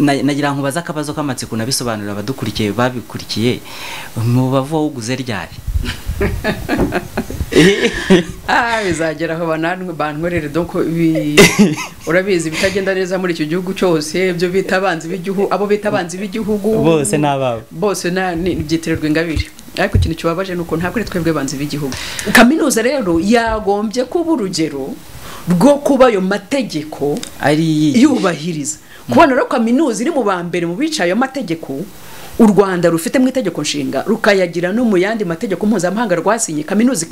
nagira ngo ubaze akabazo k'amatsiko nabisobanurira abadukurikiye babikurikiye mubavu wawuguze ryari bizagera aho bankorere doko urabizi ibitagenda neza muri icyo gihugu cyose ibyo bita abanzi b'igihugu abo bita abanzi b'igihugu bose ni ababo bose byitirirwa ingabire ariko ikintu kibabaje ni uko ntabwo ari twebwe abanzi b'igihugu kaminuza rero yagombye kuba urugero rwo kuba ayo mategeko yubahiriza kubona rero kaminuza iri mu ba mbere mu bicaye ayo mategeko u rwanda rufite mu itegeko nshinga rukayagira no mu yandi mategeko mpuzamahanga rwasinye kaminuza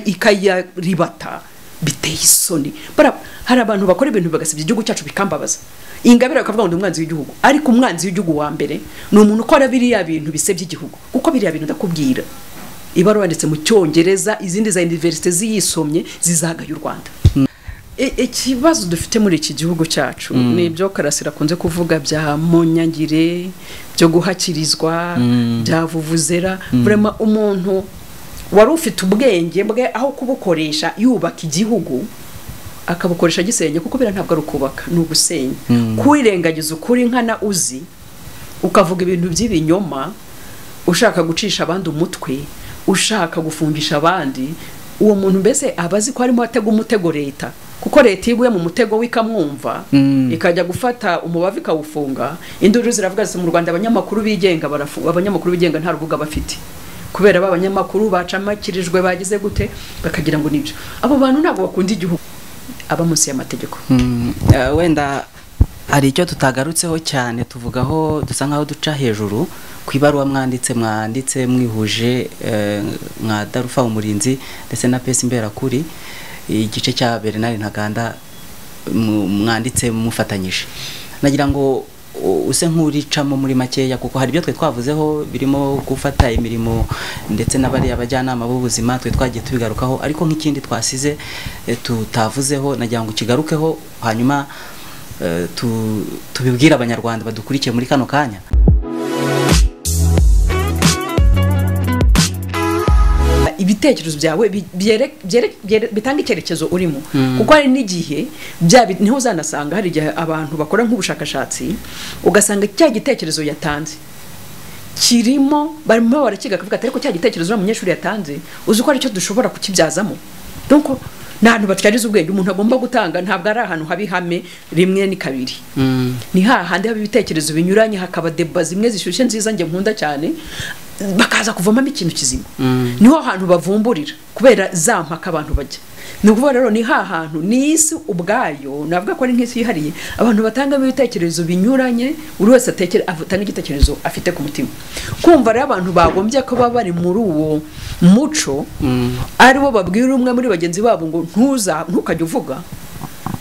ikayaribata biteye isoni hari abantu bakora ibintu bagasebya igihugu cyacu bikambabaza ingabire bakavuga ngo ni umwanzi w'igihugu ariko umwanzi w'igihugu wa mbere ni umuntu ukora biriya bintu bisebya igihugu kuko biriya bintu ndakubwira ibaruwa yanditse mu cyongereza izindi za univerisite ziyisomye zizagaye u rwanda ikibazo dufite muri iki gihugu cyacu ni ibyo karasira akunze kuvuga bya munyangire byo guhakirizwa bya vuvuzera burema umuntu wari ufite ubwenge bwe aho kubukoresha yubaka igihugu akabukoresha agisenya kuko biriya ntabwo ari ukubaka ni ugusenya kwirengagiza ukuri nkana uzi ukavuga ibintu by'ibinyoma ushaka gucisha abandi umutwe ushaka gufungisha abandi uwo muntu mbese aba azi ko harimo atega umutego leta kuko leta iyo iguye mu mutego w'ikamwumva ikajya gufata umubavu ikawufunga induru ziravuga zisa mu rwanda abanyamakuru bigenga barafunga abanyamakuru bigenga nta rubuga bafite kubera ba banyamakuru bacamakirijwe bagize gute bakagira ngo nibyo abo bantu ntabwo bakunda igihugu aba munsi y'amategeko wenda hari icyo tutagarutseho cyane tuvugaho dusa nkaho duca hejuru ku ibaruwa mwanditse mwanditse mwihuje mwa darufa umurinzi ndetse na pesi imberakuri igice cya bernard ntaganda mwanditse mufatanyije nagira ngo use nk'uricamo muri makeya kuko hari ibyo twe twavuzeho birimo gufata imirimo ndetse n'abariya abajyanama b'ubuzima twe twagiye tubigarukaho ariko nk'ikindi twasize tutavuzeho nagira ngo kigarukeho hanyuma tubibwire abanyarwanda badukurikiye muri kano kanya ibitekerezo byawe bitanga icyerekezo urimo kuko hari n'igihe niho uzanasanga hari igihe abantu bakora nk'ubushakashatsi ugasanga cya gitekerezo yatanze kirimo barimo barakiga akavuga ati ariko cya gitekerezo uriya munyeshuri yatanze uzi ko aricyo dushobora kukibyazamo ni ahantu batwariza ubwenge umuntu agomba gutanga ntabwo ari ahantu haba ihame rimwe ni kabiri ni hahandi haba ibitekerezo binyuranye hakaba deba zimwe zishyushye nziza njye nkunda cyane bakaza kuvamamo ikintu kizima niho hantu bavumburira kubera za mpaka abantu bajya ni ukuvuga rero ni ha hantu ni isi ubwayo navuga ko ari nk'isi yihariye abantu batangamo ibitekerezo binyuranye buri wese atanga igitekerezo afite ku mutima kumva rero abantu bagombye kuba bari muri uwo muco ari bo babwira umwe muri bagenzi babo ngo ntukajye uvuga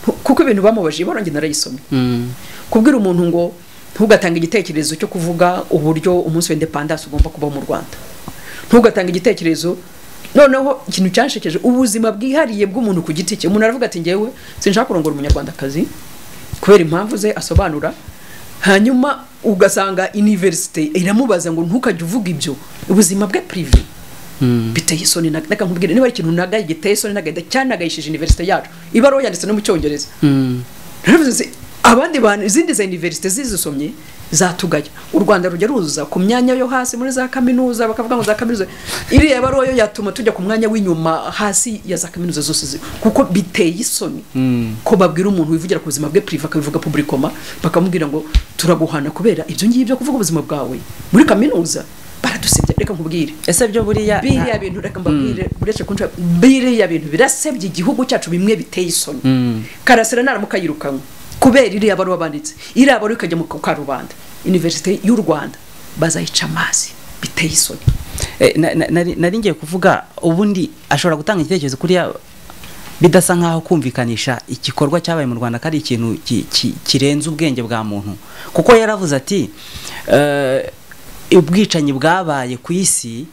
kuko ibintu bamubaje barangiye narayisomye kubwira umuntu ngo ntugatanga igitekerezo cyo kuvuga uburyo umunsi w'indepandansi ugomba kuba mu rwanda ntugatanga igitekerezo noneho ikintu cyashekeje ubuzima bwihariye bw'umuntu ku giti cye umuntu aravuga ati ngewe sinshaka kurongora umunyarwandakazi kubera impamvu ze asobanura hanyuma ugasanga iniverisite iramubaza ngo ntukajye uvuga ibyo ubuzima bwe pirive biteye isoni nkubwire niba ari ikintu naga giteye isoni nagahita cyanagayishije iniverisite yacu ibaruwa yanditse no mu cyongereza abandi bantu izindi za univerisite zizisomye zatugaya u rwanda rujya ruza ku myanya yo hasi muri za kaminuza bakavuga ngo za kaminuza iriya baruwa yo yatuma tujya ku mwanya w'inyuma hasi ya za kaminuza zose kuko biteye isoni ko babwira umuntu wivugira ku buzima bwe piriva akabivuga publikoma bakamubwira ngo turaguhana kubera ibyo ngibyo kuvuga ubuzima bwawe muri kaminuza baradusebya reka nkubwire ese byo buriya biriya bintu reka mbabwire uretse kunshaka biriya bintu birasebya igihugu cyacu bimwe biteye isoni karasira naramuka yirukanwe kubera iriya baruwa banditse iriya baruwa ikajya mu karubanda univerisite y'u rwanda bazayica amazi biteye isoni nari ngiye kuvuga ubundi ashobora gutanga igitekerezo kuriya bidasa nkaho kumvikanisha igikorwa cyabaye mu rwanda ko ari ikintu kirenze ubwenge bwa muntu kuko yaravuze ati ubwicanyi bwabaye ku isi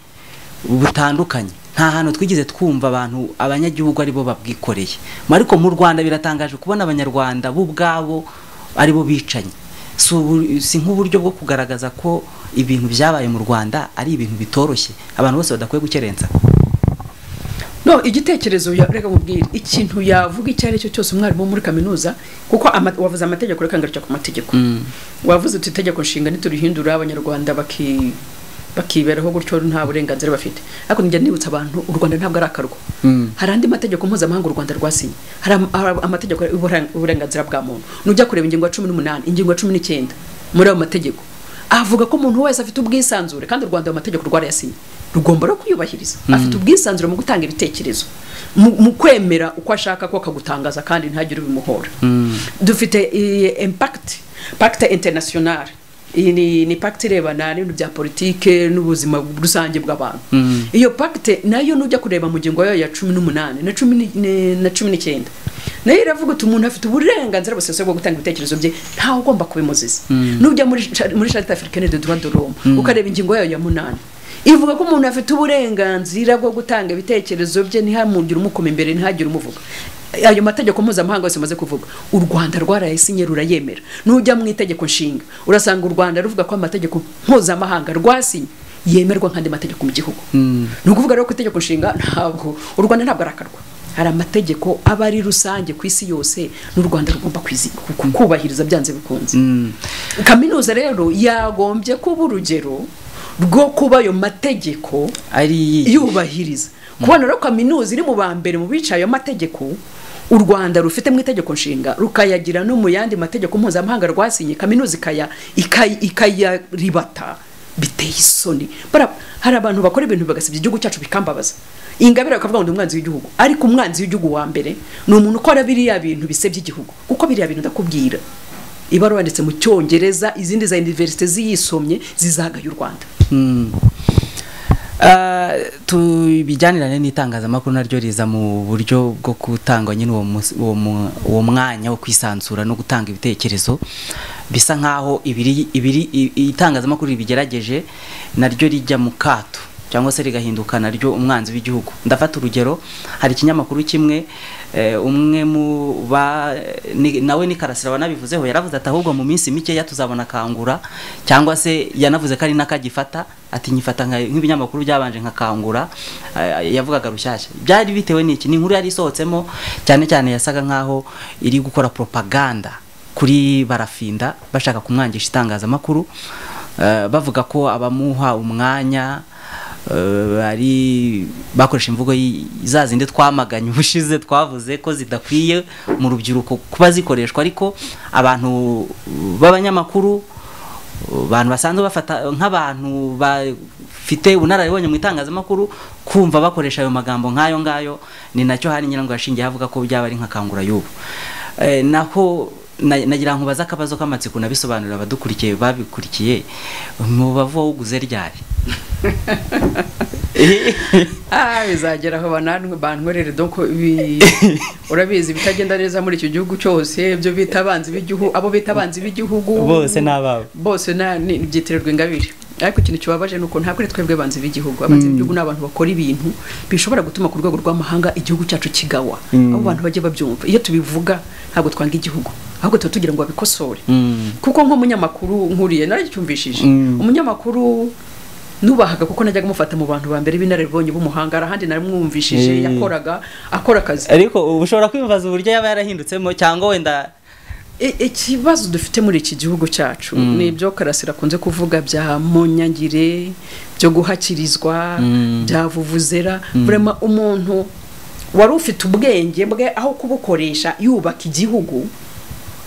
butandukanye nta hantu twigize twumva abantu abanyagihugu aribo babwikoreye ariko mu rwanda biratangaje kubona abanyarwanda bo ubwabo aribo bicanye si nk'uburyo bwo kugaragaza ko ibintu byabaye mu rwanda ari ibintu bitoroshye abantu bose badakwiye gukerensa no igitekerezo ya- reka nkubwire ikintu yavuga icyo ari cyo cyose umwarimu wo muri kaminuza kuko ama- wavuze amategeko reka ngaruka ku mategeko Mm. wavuze uti itegeko nshinga niturihindura abanyarwanda baki bakiberaho gutyo nta burenganzira bafite ariko njya nibutsa abantu u rwanda ntabwo ari akarwa Mm. hari andi mategeko mpuzamahanga u rwanda rwasinye hari am- hari amategeko y'uburen- uburenganzira bwa muntu nujya kureba ingingo ya cumi n'umunani ingingo ya cumi n'icyenda muri ayo mategeko avuga ko umuntu wese afite ubwisanzure kandi u rwanda ayo mategeko rwarayasinye rugomba no kuyubahiriza afite ubwisanzure mu gutanga ibitekerezo mu- mu kwemera uko ashaka ko akagutangaza kandi ntagire ubimuhora dufite eh, impact pacte internationale iyi ni, ni pacte irebana n'ibintu bya politike n'ubuzima rusange bw'abantu Mm. iyo pacte nayo nujya kureba mu ngingo yayo ya cumi n'umunani na cumi ni- ni- na cumi n'icyenda nayo iravuga uti umuntu afite uburenganzira busesuye bwo gutanga ibitekerezo bye ntawe ugomba kubimuziza nujya muri cha- muri charite africaine de droit de l'homme ukareba ingingo yayo ya munani ivuga ko umuntu afite uburenganzira bwo gutanga ibitekerezo bye ntihamugire umukoma imbere ntihagire umuvuga ayo mategeko mpuzamahanga yose maze kuvuga u rwanda rwarayasinye rurayemera nujya mu itegeko nshinga urasanga u rwanda ruvuga ko amategeko mpuzamahanga rwasinye yemerwa nk'andi mategeko mu gihugu Mm. ni ukuvuga rero ko itegeko nshinga ntabwo u rwanda ntabwo arakarwa hari amategeko aba ari rusange ku isi yose n'u rwanda rugomba kwizi- ku- ku- kubahiriza byanze bikunze Mm. kaminuza rero yagombye kuba urugero rwo kuba ayo mategeko ari yubahiriza kubona rero kaminuza iri mu ba mbere mu bicaye ayo mategeko u rwanda rufite mu itegeko nshinga rukayagira no mu yandi mategeko mpuzamahanga rwasinye kaminuza ikaya ikay- ikayaribata biteye isoni Bara- hari abantu bakora ibintu bagasebya igihugu cyacu bikambabaza ingabire bakavuga ngo ndi umwanzi w'igihugu ariko umwanzi w'igihugu wa mbere ni umuntu ukora biriya bintu bisebya igihugu kuko biriya bintu ndakubwira ibaruwa yanditse mu cyongereza izindi za univerisite ziyisomye zizagaye u rwanda Mm. Ah, tubijyanirane n'itangazamakuru naryo riza mu buryo bwo gutanga nyine uwo mus- uwo mu- uwo mwanya wo kwisanzura no gutanga ibitekerezo bisa nkaho ibiri ibiri i- itangazamakuru ribigerageje naryo rijya mu kato cyangwa se rigahinduka naryo umwanzi w'igihugu ndafata urugero hari ikinyamakuru kimwe eh, umwe mu ba ni- nawe ni karasira wanabivuzeho yaravuze ati ahubwo mu minsi mikeya tuzabona kangura cyangwa se yanavuze ko ari n'akagifata ati nyifata nka- nk'ibinyamakuru byabanje nka kangura eh, yavugaga rushyashya byari bitewe n'iki ni inkuru yari isohotsemo cyane cyane yasaga nkaho iri gukora propaganda kuri barafinda bashaka kumwangisha itangazamakuru eh, bavuga ko abamuha umwanya eh, ari bakoresha imvugo y- za zindi twamaganye ubushize twavuze ko zidakwiye mu rubyiruko kuba zikoreshwa ariko abantu b'abanyamakuru abantu basanzwe bafata nk'abantu bafite ubunararibonye mu itangazamakuru kumva bakoresha ayo magambo nk'ayo ngayo ni nacyo hari nyirango yashingiye avuga ko byaba ari nka kangura y'ubu Eh, naho na- nagira ngo baze akabazo k'amatsiko nabisobanurira abadukurikiye babikurikiye mubavu wawuguze ryari Ah, bizagera aho bananwe bankorere donc ibi- urabizi ibitagenda neza muri icyo gihugu cyose ibyo bita abanzi b'igihugu abo bita abanzi b'igihugu bose ni ababo bose na- ni- byitirirwa ingabire ariko ikintu kibabaje ni uko ntabwo ari twebwe abanzi b'igihugu abanzi b'igihugu ni abantu bakora ibintu bishobora gutuma ku rwego rw'amahanga igihugu cyacu kigawa abo bantu bajye babyumva iyo tubivuga ntabwo twanga igihugu ahubwo tuba tugira ngo babikosore Mm. kuko nk'umunyamakuru nkuriye naragicyumvishije Mm. umunyamakuru nubahaga kuko najyaga amufata mu bantu ba mbere b'inararibonye b'umuhanga hari ahandi Eh. naramwumvishije yakoraga akora akazi ariko ubu ushobora kwimbaza uburyo yaba yarahindutsemwo cyangwa wenda I- ikibazo dufite muri iki gihugu cyacu ni ibyo karasira akunze kuvuga bya munyangire byo guhakirizwa Mm. bya vuvuzera burema umuntu wari ufite ubwenge bwe aho kubukoresha yubaka igihugu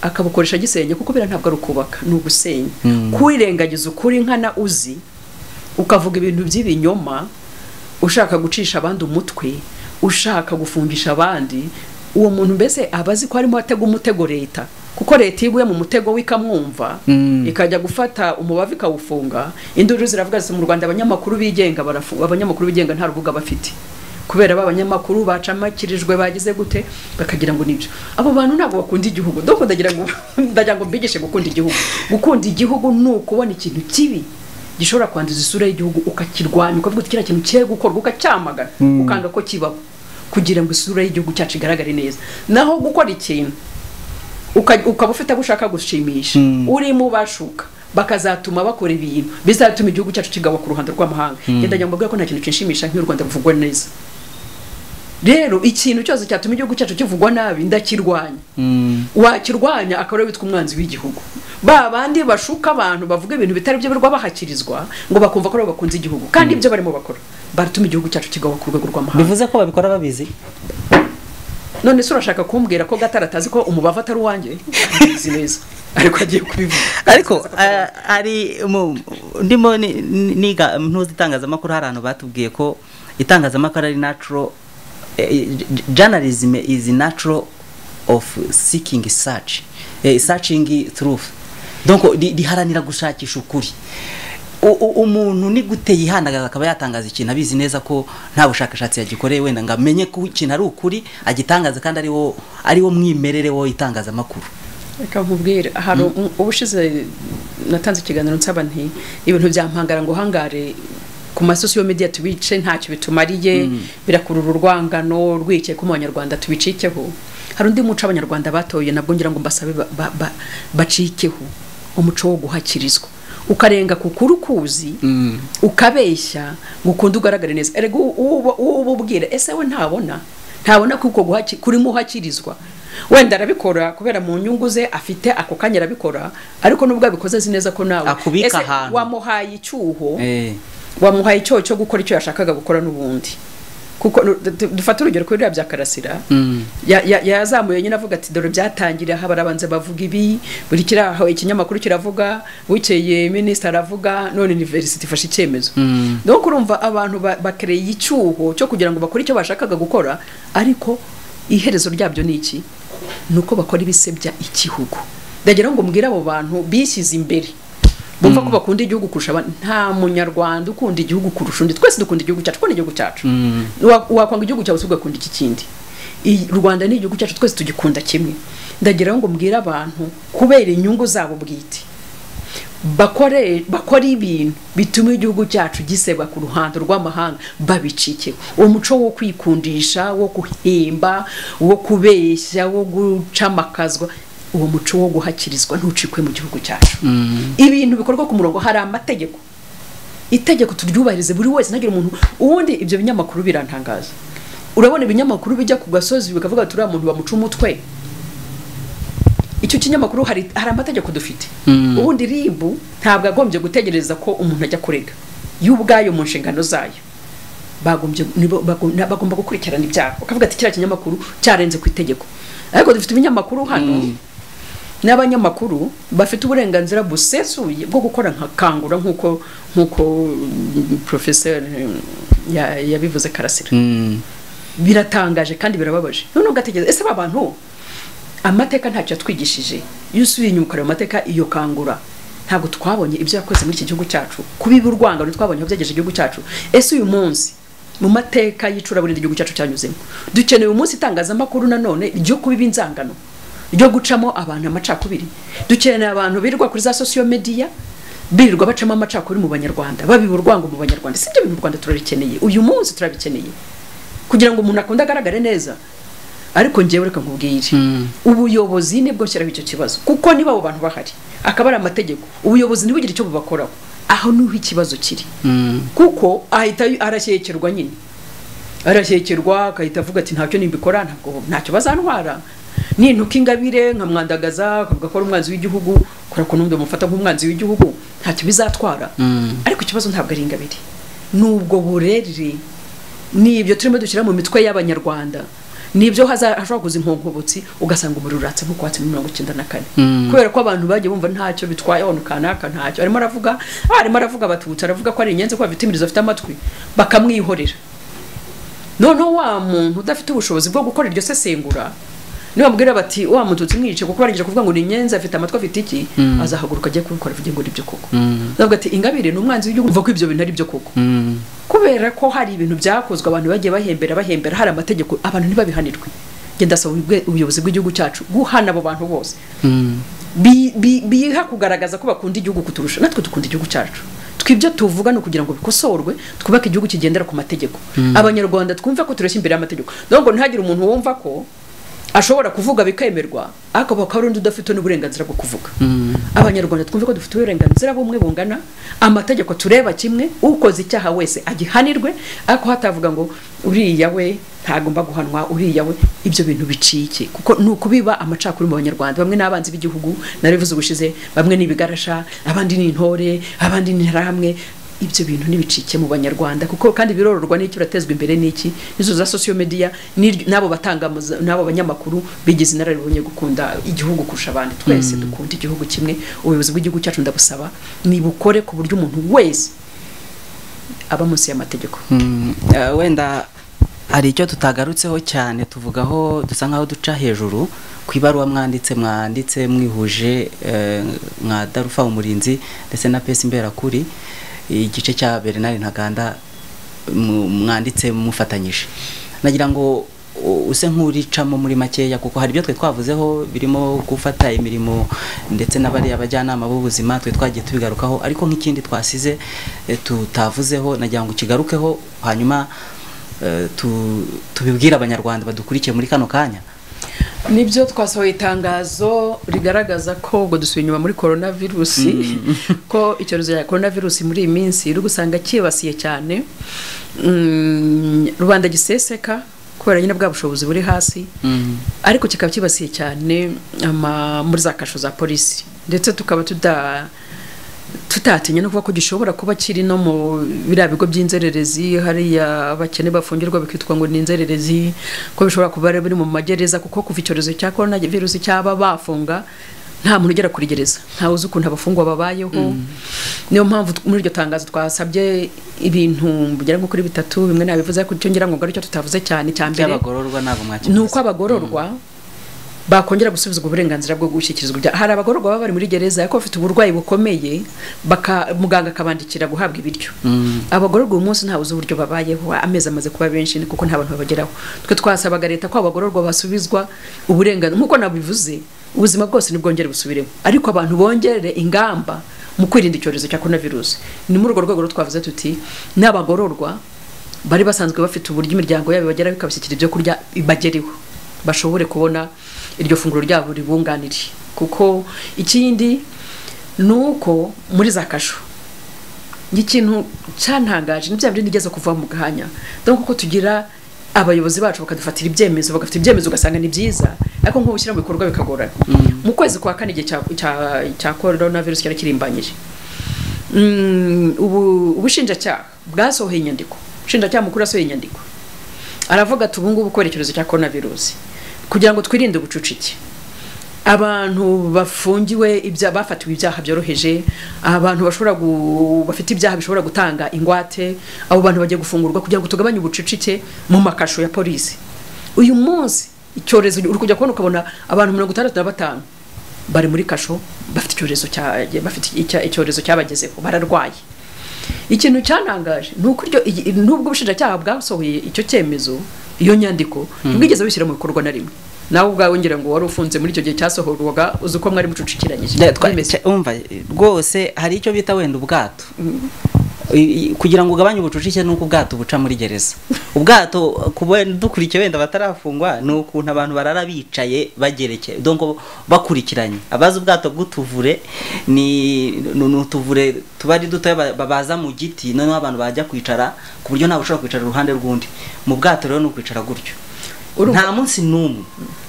akabukoresha agisenya kuko biriya ntabwo ari ukubaka ni ugusenya Mm. kwirengagiza ukuri nkana uzi ukavuga ibintu by'ibinyoma ushaka gucisha abandi umutwe ushaka gufungisha abandi uwo muntu mbese aba azi ko arimo atega umutego leta kuko leta iyo iguye mu mutego we ikamwumva Mm. ikajya gufata umubavu ikawufunga induru ziravuga ziti mu rwanda abanyamakuru bigenga barafu- abanyamakuru bigenga nta rubuga bafite kubera ba banyamakuru bacamakirijwe bagize gute bakagira ngo nibyo abo bantu ntabwo bakunda igihugu donc ndagira ngo ndagira ngo mbigishe gukunda igihugu gukunda igihugu ni ukubona ikintu kibi gishobora kwanduza isura y'igihugu ukakirwanya ukavuga uti kiriya kintu kigiye gukorwa ukacyamagana ukanga ko kibaho kugira ngo isura y'igihugu cyacu igaragare neza naho gukora ikintu uka- ukaba ufite abo ushaka gushimisha Mm. urimo bashuka bakazatuma bakora ibintu bizatuma igihugu cyacu kigawa ku ruhando rw'amahanga ngenda njya mbabwira ko nta kintu kinshimisha nk'iyo u rwanda ruvugwa neza rero ikintu cyose cyatuma igihugu cyacu kivugwa nabi ndakirwanya wakirwanya akaba ariwe witwa umwanzi w'igihugu ba bandi bashuka abantu bavuga ibintu bitari byo birwa bahakirizwa ngo bakumva ko aribo bakunze igihugu kandi ibyo barimo bakora baratuma igihugu cyacu kigawa ku rwego rw'amahanga bivuze ko babikora babizi none se urashaka kumbwira ko gatara atazi ko umubavu atari uwanjye abizi neza ariko agiye kubivuga ariko eh, ari mu- ndimo ni- ni- niga ntuzi itangazamakuru hari ahantu batubwiye ko itangazamakuru ari natural eh, j- journalism is natural of seeking search eh, searching truth donc ri- riharanira gushakisha ukuri U- u- umuntu ni gute yihandagaza akaba yatangaza ikintu abizi neza ko nta bushakashatsi yagikoreye wenda ngo amenye ko ikintu ari ukuri agitangaza kandi ariwo ariwo mwimerere wo itangazamakuru reka nkubwire hari u- ubushize natanze ikiganiro nsaba nti ibintu byampangara ngo hangare ku masosiyo media tubice ntacyo bitumariye birakurura urwangano rwicaye ko mu banyarwanda tubicikeho hari undi muco abanyarwanda batoye nabwo ngira ngo mbasabe ba- ba- ba- bacikeho umuco wo guhakirizwa ukarenga ku kuri ukuzi ukabeshya ngo ukunde ugaragare neza erega uwo- uwo- uwo uba ubwira ese we ntabona ntabona ko uko guhaki- kurimo uhakirizwa wenda arabikora kubera mu nyungu ze afite ako kanya arabikora ariko nubwo abikoze azi neza ko nawe Akubika ese ahantu. wamuhaye icyuho eh. wamuhaye icyo cyo gukora icyo yashakaga gukora n'ubundi kuko nu- du- dufate urugero kuri biriya bya karasira Mm. Ya- ya- yazamuye nyine avuga ati dore byatangiriye aha barabanza bavuga ibi buri kiraho ikinyamakuru kiravuga bukeye minisita aravuga none university ifashe icyemezo Mm. no kurumva abantu ba- bakereye icyuho cyo kugira ngo bakore icyo bashakaga gukora ariko iherezo ryabyo ni iki ni uko bakora ibisebya igihugu ndagira ngo mbwire abo bantu bishyize imbere bumva ko bakunda igihugu kurusha abandi nta munyarwanda ukunda igihugu kurusha undi twese dukunda igihugu cyacu kuko ni igihugu cyacu Mm. Wa- wakwanga igihugu cyawe se ugakunda iki kindi I- u rwanda ni igihugu cyacu twese tugikunda kimwe ndagira ngo mbwire abantu kubera inyungu zabo bwite bakore bakora ibintu bituma igihugu cyacu gisebwa ku ruhando rw'amahanga babicike umuco wo kwikundisha wo guhimba wo kubeshya wo gucamakazwa uwo muco wo guhakirizwa ntucikwe mu gihugu cyacu ibintu bikorwa ku murongo hari amategeko itegeko turyubahirize buri wese ntagire umuntu ubundi ibyo binyamakuru birantangaza urabona ibinyamakuru bijya ku gasozi bikavuga ati uriya muntu bamuca umutwe icyo kinyamakuru hari, hari amategeko dufite Mm. ubundi ribu ntabwo agombye gutegereza ko umuntu ajya kurega yo ubwayo mu nshingano zayo bagombye nibo- bago- na- bagomba gukurikirana ibyaha ukavuga ati kiriya kinyamakuru cyarenze ku itegeko ariko dufite ibinyamakuru hano n'abanyamakuru bafite uburenganzira busesuye bwo gukora nka kangura nk'uko nk'uko mm, professeur mm, ya- yabivuze karasira Mm. biratangaje kandi birababaje none ugatekereza ese aba bantu amateka ntacyo yatwigishije iyo usubiye inyuma ukareba amateka iyo kangura ntabwo twabonye ibyo yakoze muri iki gihugu cyacu kubiba urwangano twabonye aho byagejeje igihugu cyacu ese uyu munsi mu mateka y'icuraburindi igihugu cyacu cyanyuzemo dukeneye umunsi itangazamakuru nanone ryo kubiba inzangano ryo gucamo abantu amacakubiri dukeneye abantu birirwa kuri za sosiyo mediya birirwa bacamo amacakubiri mu banyarwanda babiba urwango mu banyarwanda si ibyo bintu u rwanda turabikeneye uyu munsi turabikeneye kugira ngo umuntu akunde agaragare neza ariko ngewe reka nkubwire ubuyobozi nibwo nshyiraho icyo kibazo kuko niba abo bantu bahari akaba ari amategeko ubuyobozi ntibugire icyo bubakoraho aho niho ikibazo kiri Mm. kuko ahita arashyekerwa nyine arashyekerwa agahita avuga ati ntacyo nimbikora ntabwo ntacyo bazantwara nintuka ingabire nkamwandagaza akavuga ko ari umwanzi w'igihugu kubera ko n'undi bamufata nk'umwanzi w'igihugu ntacyo bizatwara Mm. ariko ikibazo ntabwo ari ingabire nubwo burere nibyo turimo dushyira mu mitwe y'abanyarwanda nibyo haza- hashobora kuza inkonkobotsi ugasanga umuriro uratse nko kuwatse muri mirongo icyenda na kane Mm. kubera ko abantu bagiye bumva ntacyo bitwaye abantu kanaka ntacyo arimo aravuga ah, arimo aravuga abatutsi aravuga ko ari inyenzi ko bafite imirizo afite amatwi bakamwihorera noneho wa muntu udafite ubushobozi bwo gukora iryo sesengura nibamubwira bati wa mututsi mwice kuko barangije kuvuga ngo ni inyenzi afite amatwi afite iki azahaguruka ajye kubikora avuge ngo nibyo koko Mm. ndavuga ati ingabire ni umwanzi w'igihugu mva ko ibyo bintu ari byo koko Mm. kubera ko hari ibintu byakozwe abantu bagiye bahembera bahembera hari amategeko abantu ntibabihanirwe ngenda ndasaba ubwe- ubuyobozi bw'igihugu cyacu guhana abo bantu bose Mm. Bi- bi- biha kugaragaza ko bakunda igihugu kuturusha natwe dukunda igihugu cyacu twibyo tuvuga ni ukugira ngo bikosorwe twubake igihugu kigendera ku mategeko abanyarwanda twumve ko tureshya imbere y'amategeko nubwo ntihagire umuntu wumva ko ashobora kuvuga bikemerwa ariko bakaba ari undi udafite n'uburenganzira bwo kuvuga abanyarwanda twumve ko dufite uburenganzira bumwe bungana amategeko tureba kimwe ukoze icyaha wese agihanirwe ariko hatavuga ngo uriya we ntagomba guhanwa uriya we ibyo bintu biciye kuko ni ukubiba amacakuri mu banyarwanda bamwe n'abanzi b'igihugu narabivuze ubushize bamwe ni ibigarasha abandi ni intore abandi ni interahamwe ibyo bintu ntibicike mu banyarwanda kuko kandi birororwa n'iki uratezwa imbere n'iki izo za sosiyo mediya n'abo batanga n'abo banyamakuru bigize inararibonye gukunda igihugu kurusha abandi twese dukunda igihugu kimwe ubuyobozi bw'igihugu cyacu ndabusaba nibukore ku buryo umuntu wese aba munsi y'amategeko wenda hari icyo tutagarutseho cyane tuvugaho dusa nkaho duca hejuru ku ibaruwa mwanditse mwanditse mwihuje mwa darufa umurinzi ndetse na pesi imberakuri igice cya bernard ntaganda mwanditse mufatanyije nagira ngo use nk'uricamo muri makeya kuko hari ibyo twe twavuzeho birimo gufata imirimo ndetse na bariya abajyanama b'ubuzima twe twagiye tubigarukaho ariko nk'ikindi twasize tutavuzeho nagira ngo kigarukeho hanyuma tubibwire abanyarwanda badukurikiye muri kano kanya nibyo twasohoye itangazo rigaragaza ko ubwo dusuye inyuma muri korona virusi ko icyorezo cya korona virusi muri iyi minsi uri gusanga cyibasiye cyane rubanda giseseka kubera nyine bwa bushobozi buri hasi ariko kikaba cyibasiye cyane muri za kasho za polisi ndetse tukaba tuda tutatinya no kuvuga ko gishobora kuba kiri no mu biriya bigo by'inzererezi hariya abakene bafungirwa bikitwa ngo ni inzererezi ko bishobora kuba biri mu magereza kuko kuva icyorezo cya korona virusi cyaba bafunga nta muntu ugera kuri gereza ntawe uzi ukuntu abafungwa babayeho niyo mpamvu muri iryo tangazo twasabye ibintu bigera nko kuri bitatu bimwe nabivuze ariko icyo ngira ngo ari cyo tutavuze cyane cya mbere ni uko abagororwa bakongera gusubizwa uburenganzira bwo gushyikirizwa ibyaha hari abagororwa baba bari muri gereza ariko bafite uburwayi bukomeye muganga akabandikira guhabwa ibiryo abagororwa uyu munsi ntawe uzi uburyo babayeho amezi amaze kuba benshi kuko nta bantu babageraho twe twasabaga leta ko abagororwa basubizwa uburenganzira nk'uko nabivuze ubuzima bwose ntibwongere busubiremo ariko abantu bongere ingamba mu kwirinda icyorezo cya korona virusi ni muri urwo rwego twavuze tuti n'abagororwa bari basanzwe bafite uburyo imiryango yabo ibageraho ikabashyikira ibyo kurya bagereho bashobore kubona iryo funguro ryabo ribunganire kuko ikindi ni uko muri za kasho nk'ikintu cyantangaje ni bya bindi nigeze kuva mu gahanya dore kuko tugira abayobozi bacu bakadufatira ibyemezo bagafata ibyemezo ugasanga ni byiza ariko nk'ubu ushyira mu bikorwa bikagorana mu kwezi kwa kane igihe cya korona virusi cyari kirimbanyije ubushinjacyaha bwasohoye inyandiko ubushinjacyaha mukuru yasohoye inyandiko aravuga ati ubu ngubu kubera icyorezo cya korona virusi kugira ngo twirinde ubucucike abantu bafungiwe ibya bafatiwe ibyaha byoroheje abantu bashobora bafite ibyaha bishobora gutanga ingwate abo bantu bagiye gufungurwa kugira ngo tugabanye ubucucike mu makasho ya polisi uyu munsi icyorezo uri kujya kubona ukabona abantu mirongo itandatu na batanu bari muri kasho bafite icyorezo bafite icyorezo cyabagezeho bararwaye ikintu cyanangaje n'ubwo ubushinjacyaha bwasohoye icyo cyemezo iyo nyandiko ntibwigeze bishyira mu bikorwa na rimwe nawe ubwawe ngira ngo wari ufunze muri icyo gihe cyasohorwaga uzi ko mwari mucucikiranyije rwose hari icyo bita wenda ubwato kugira ngo ugabanye ubucucike ni uko ubwato buca muri gereza ubwato dukurikiye wenda batarafungwa ni ukuntu abantu barara bicaye bagerekeye bakurikiranye abazi ubwato bw'utuvure ni utuvure tuba ari dutoya babaza mu giti noneho abantu bajya kwicara ku buryo ntawe ushobora kwicara uruhande rw'undi mu bwato rero ni ukwicara gutyo nta munsi n'umwe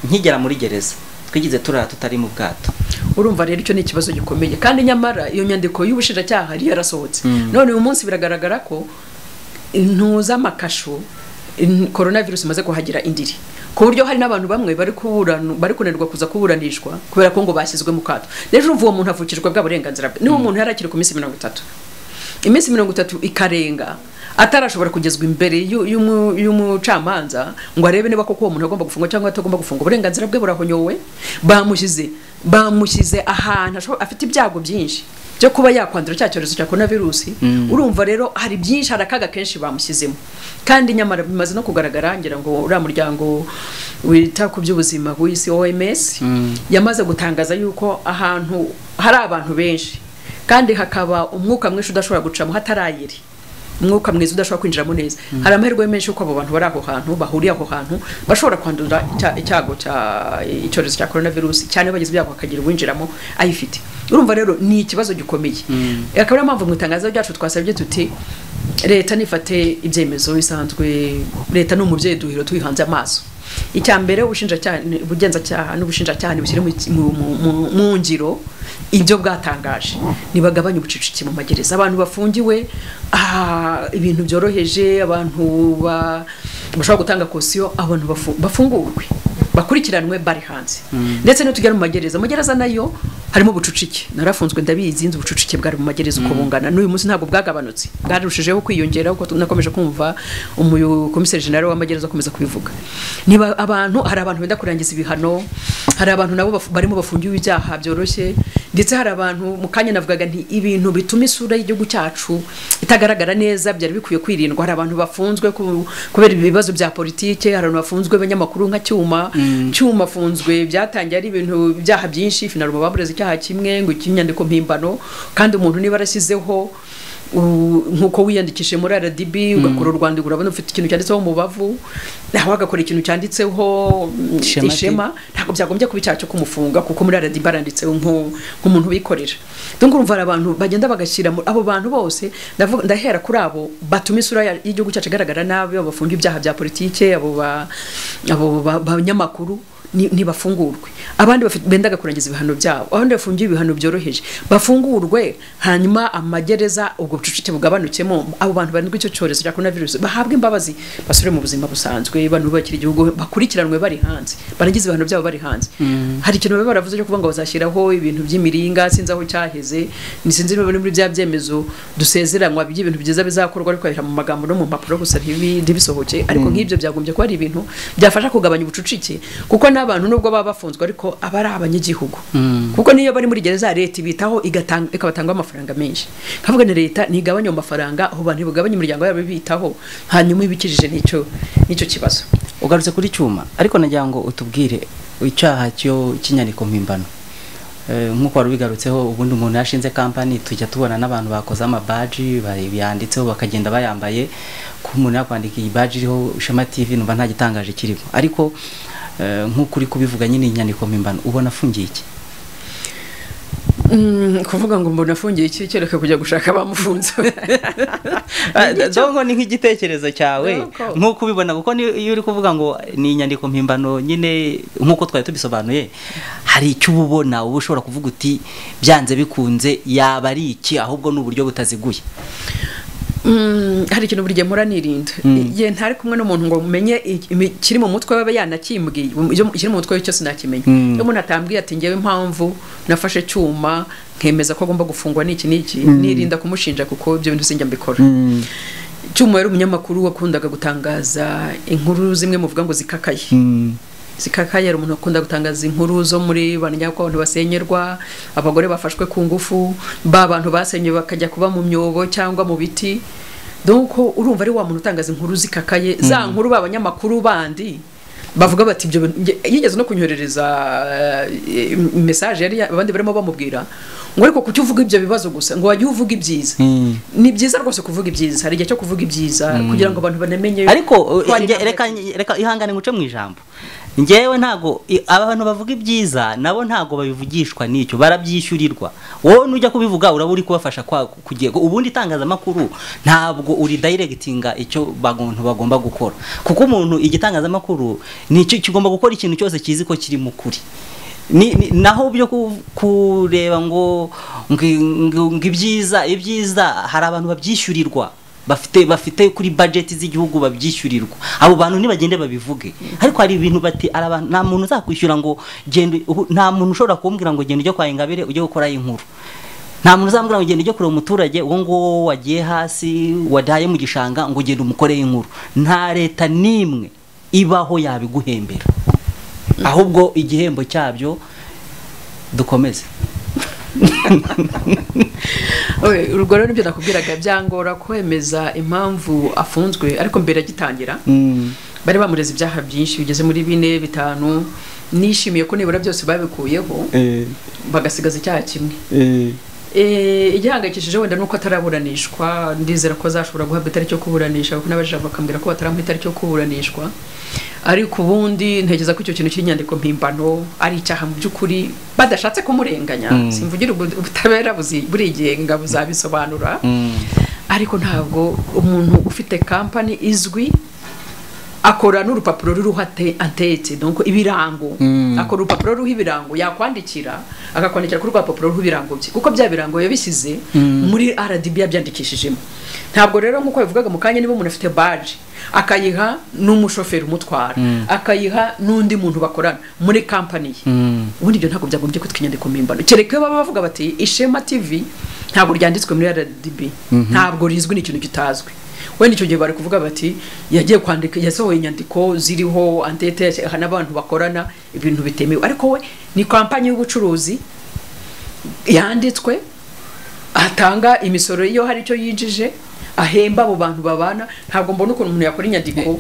nkigera muri gereza twigeze turara tutari mu bwato urumva rero icyo ni ikibazo gikomeye kandi nyamara iyo nyandiko y'ubushinjacyaha yari yarasohotse none uyu munsi biragaragara ko intuza amakasho korona virusi imaze kuhagira indiri ku buryo hari n'abantu bamwe bari kunanirwa kuza kuburanishwa kubera ko ngo bashyizwe mu kato rero uwo muntu avukijwe bwa burenganzira bwe niba umuntu yari akiri ku minsi mirongo itatu iminsi mirongo itatu ikarenga atarashobora kugezwa imbere y'umucamanza ngo arebe niba koko uwo muntu agomba gufungwa cyangwa atagomba gufungwa uburenganzira bwe burahonyowe bamushyize bamushyize ahantu afite ibyago byinshi byo kuba yakwandura cya cyorezo cya korona virusi urumva rero hari byinshi hari akaga kenshi bamushyizemo kandi nyamara bimaze no kugaragara ngira ngo uriya muryango wita ku by'ubuzima w'isi oms yamaze gutangaza yuko ahantu hari abantu benshi kandi hakaba umwuka mwinshi udashobora gucamo hatarayiri umwuka mwiza udashobora kwinjiramo neza hari amahirwe menshi yuko abo bantu bari aho hantu bahuriye aho hantu bashobora kwandura icya- icyago cya icyorezo cya korona virusi cyane bagize ibyago bakagira uwinjiramo ayifite urumva rero ni ikibazo gikomeye akaba ariyo mpamvu mu itangazo ryacu twasabye tuti leta nifate ibyemezo bisanzwe leta ni umubyeyi duhiro tuyihanze amaso icya mbere ubushinjacyaha ubugenzacyaha n'ubushinjacyaha ntibushyire mu mu- mu- mu ngiro ibyo bwatangaje ntibagabanye ubucucike mu magereza abantu bafungiwe ah, ibintu byoroheje abantu ba- bashobora gutanga kosiyo abantu bafu- bafungurwe bakurikiranwe bari hanze ndetse niyo tugera mu magereza amagereza nayo harimo ubucucike narafunzwe ndabizi nzi ubucucike bwari mu magereza uko bungana n'uyu munsi ntabwo bwagabanutse bwarushijeho kwiyongera kuko nakomeje kumva umukomiseri jenera w'amagereza akomeza kubivuga niba abantu hari abantu benda kurangiza ibihano hari abantu nabo bafu- barimo bafungiwe ibyaha byoroshye ndetse hari abantu mu kanya navugaga nti ibintu bituma isura y'igihugu cyacu itagaragara neza byari bikwiye kwirindwa hari abantu bafunzwe ku- kubera ibibazo bya politike hari abantu bafunzwe abanyamakuru nka cyuma cyuma afunzwe byatangiye ari ibintu ibyaha byinshi finaruma babureze icyaha kimwe ngo icy'inyandiko mpimbano kandi umuntu niba arashyizeho u- nk'uko wiyandikishije muri rdb ugakora u rwanda urabona ufite ikintu cyanditseho mu bavu nawe agakora ikintu cyanditseho mm, Ishema T. ishema ntabwo byagombye kuba icyaha cyo kumufunga kuko muri rdb aranditseho nk'u- nk'umuntu wikorera donc urumva hari abantu bagenda bagashyira mu- abo bantu bose ndavuga- ndahera kuri abo batuma isura ya- y'igihugu cyacu igaragara nabi abo bafunga ibyaha bya politike abo ba- abo ba- banyamakuru ni- ntibafungurwe abandi bafite- bendaga kurangiza ibihano byabo abandi bafungiwe ibihano byoroheje bafungurwe hanyuma amagereza ubwo bucucike bugabanukemo abo bantu barindwi icyo cyorezo cya korona virusi bahabwe imbabazi basubire mu buzima busanzwe bantu bakiri igihugu bakurikiranwe bari hanze barangiza ibihano byabo bari hanze hari ikintu baba baravuze cyo kuvuga ngo bazashyiraho ibintu by'imiringa sinzi aho cyaheze ni sinzi niba biri muri bya byemezo dusezeranwa by'ibintu byiza bizakorwa ariko babishyira mu magambo no mu mpapuro gusa ntibi- ntibisohoke ariko nk'ibyo byagombye kuba ari ibintu byafasha kugabanya ubucucike kuko n'abantu nubwo baba bafunzwe ariko aba ari abanyagihugu kuko niyo bari muri gereza leta ibitaho igatanga- ikabatangaho amafaranga menshi nkavuga ni leta ntigabanya ayo mafaranga aho bantu ntibagabanye imiryango yabo ibitaho hanyuma ibikijije n'icyo n'icyo kibazo ugarutse kuri cyuma ariko nagira ngo utubwire icyaha cyo cy'inyandiko mpimbano Eh, nk'uko wari ubigarutseho ubundi umuntu yashinze kampani tujya tubona n'abantu bakoze amabaji ba- yanditseho bakagenda bayambaye ko umuntu yakwandika iyi baji iriho Shema TV numva nta gitangaje kirimo ariko eh, nk'uko uri kubivuga nyine inyandiko mpimbano ubona afungiye iki Mm, kuvuga ngo mbona afungiye iki kereka kujya gushaka abamufunze dongo ni nk'igitekerezo cyawe Dongo. nk'uko ubibona kuko ni- iyo uri kuvuga ngo ni inyandiko mpimbano nyine nk'uko twari tubisobanuye hari icyo uba ubona uba ushobora kuvuga uti byanze bikunze yaba ari iki ahubwo ni uburyo butaziguye Mm, hari ikintu buri gihe mpora nirinda Mm. ye ntari kumwe n'umuntu ngo menye ikiri mu mutwe we yanakimbwiye iyo- ikiri mu mutwe we cyose nakimenya Mm. iyo umuntu atambwiye ati ngewe impamvu nafashe cyuma nkemeza ko agomba gufungwa n'iki n'iki nirinda kumushinja kuko ibyo bintu sinjya mbikora cyuma yari umunyamakuru wakundaga gutangaza inkuru zimwe muvuga ngo zikakaye zikakaya hari umuntu ukunda gutangaza inkuru zo muri ba nyako abantu basenyerwa abagore bafashwe ku ngufu ba bantu basenyewe bakajya kuba mu myobo cyangwa mu biti donc urumva ari wa muntu utangaza inkuru zikakaye za nkuru ba banyamakuru bandi bavuga bati ibyo bintu- nge- yigeze no kunyoherereza eh, message yari ya- abandi barimo bamubwira ngo ariko kuki uvuga ibyo bibazo gusa ngo wajye uvuga ibyiza ni byiza rwose kuvuga ibyiza hari igihe cyo kuvuga ibyiza kugira ngo abantu banamenye ariko ko hari nge- ibyaha reka reka ihangane nguce mu ijambo ngewe ntago i- abantu bavuga ibyiza nabo ntago babivugishwa n'icyo barabyishyurirwa wowe nujya kubivuga uraba uri kubafasha kwa- kugego ubundi itangazamakuru ntabwo uri dayiregitinga icyo abantu bagomba gukora kuko umuntu igitangazamakuru nicyo kigomba gukora ikintu cyose kizi ko kiri mu kuri ni, ni, naho byo ku- kureba ngo ngo ngo- ngo ibyiza ibyiza hari abantu babyishyurirwa bafite bafite kuri budget z'igihugu babyishyurirwa abo bantu ntibagende babivuge ariko hari ibintu bati "Ari abantu- nta muntu uzakwishyura ngo genda ubu- nta muntu ushobora kumbwira ngo genda ujye kwa Ingabire ujye gukora inkuru nta muntu uzambwira ngo genda ujye kureba umuturage uwo nguwo wagiye hasi wadaye mu gishanga ngo ugende umukoreye inkuru nta leta n'imwe ibaho yabiguhembera ahubwo igihembo cyabyo dukomeze Oye, urwo rero nibyo nakubwiraga byangora kwemeza impamvu afunzwe ariko mbere agitangira bari bamureze ibyaha byinshi bigeze muri bine bitanu nishimiye ko nibura byose babikuyeho bagasigaza icyaha kimwe Eh, igihangayikishije wenda nuko ataraburanishwa ndizera ko azashobora guhabwa itariki yo kuburanisha kuko n'abajije bakambwira ko bataramuha itariki yo kuburanishwa ariko ubundi ntekereza ko icyo kintu cy'inyandiko mpimbano ari icyaha mu by'ukuri badashatse kumurenganya Mm. simvugira ubu- ubutabera buzi- burigenga buzabisobanura ariko ntabwo umuntu ufite kampani izwi akora n'urupapuro ruriho ate- atetse donc ibirango Mm. akora urupapuro ruriho ibirango yakwandikira akakwandikira kuri rwapapuro ruriho ibirango bye kuko bya birango yabishyize muri rdb yabyandikishijemo ntabwo rero nk'uko bivugaga mu kanya niba umuntu afite baji akayiha n'umushoferi umutwara akayiha n'undi muntu bakorana muri kampani ye Mm. ubundi ibyo ntabwo byagombye kwitwa inyandiko mpimbano kereka iyo baba bavuga bati ishema tv ntabwo ryanditswe muri rdb ntabwo rizwi ni ikintu kitazwi wenda icyo gihe bari kuvuga bati yagiye kwandika yasohoye inyandiko ziriho antete aha n'abantu bakorana ibintu bitemewe ariko we ni kampani y'ubucuruzi yanditswe atanga imisoro iyo hari icyo yinjije ahemba abo bantu babana ntabwo mbona ukuntu umuntu yakora inyandiko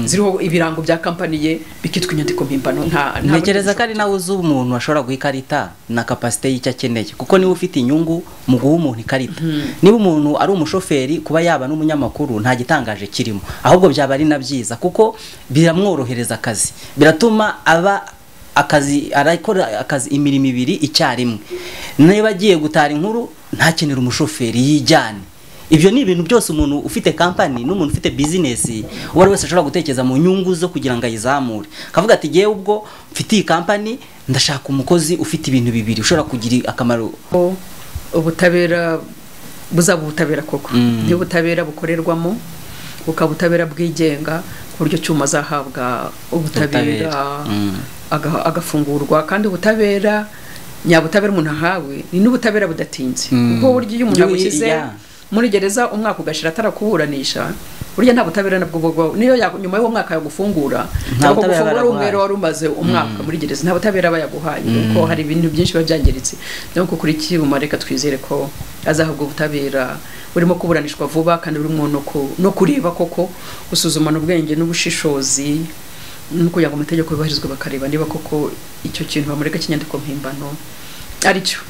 ziriho ibirango bya kampani ye bikitwa inyandiko mpimbano nta nta- ntekereza ko ari nawe uzi umuntu washobora guha ikarita na kapasite y'icyo akeneye kuko niba ufite inyungu mu guha umuntu ikarita niba umuntu ari umushoferi kuba yaba n'umunyamakuru nta gitangaje kirimo ahubwo byaba ari na byiza kuko biramworohereza akazi biratuma aba akazi arakora akazi imirimo ibiri icyarimwe niba agiye gutara inkuru ntakenera umushoferi yijyane ibyo ni ibintu byose umuntu ufite kampani n'umuntu ufite bizinesi uwo ari wese ashobora gutekereza mu nyungu zo kugira ngo ayizamure akavuga ati ngewe ubwo mfite iyi kampani ndashaka umukozi ufite ibintu bibiri ushobora kugira akamaro ko ubutabera buzaba ubutabera koko Mm. n'ubutabera bukorerwamo bukaba ubutabera bwigenga ku buryo cyuma azahabwa ubutabera Ubutabera, mm. aga- agafungurwa kandi ubutabera nyabutabera umuntu ahawe ni n'ubutabera budatinze Mm. kuko burya iyo umuntu Iyo- abushyize yeah. muri gereza umwaka ugashira atarakuburanisha burya nta butabera nabwo buba niyo ya- nyuma y'uwo mwaka yagufungura Nta cyangwa butabera gufungura baraguhaye. umwero wari umaze umwaka muri gereza nta butabera bayaguhaye kuko hari ibintu byinshi biba byangiritse donc kuri kiruma reka twizere ko azahabwa ubutabera burimo kuburanishwa vuba kandi burimo no ku- no kureba koko gusuzumana ubwenge n'ubushishozi no kugira ngo amategeko yubahirizwe bakareba niba koko icyo kintu bamureka cy'inyandiko mpimbano aricyo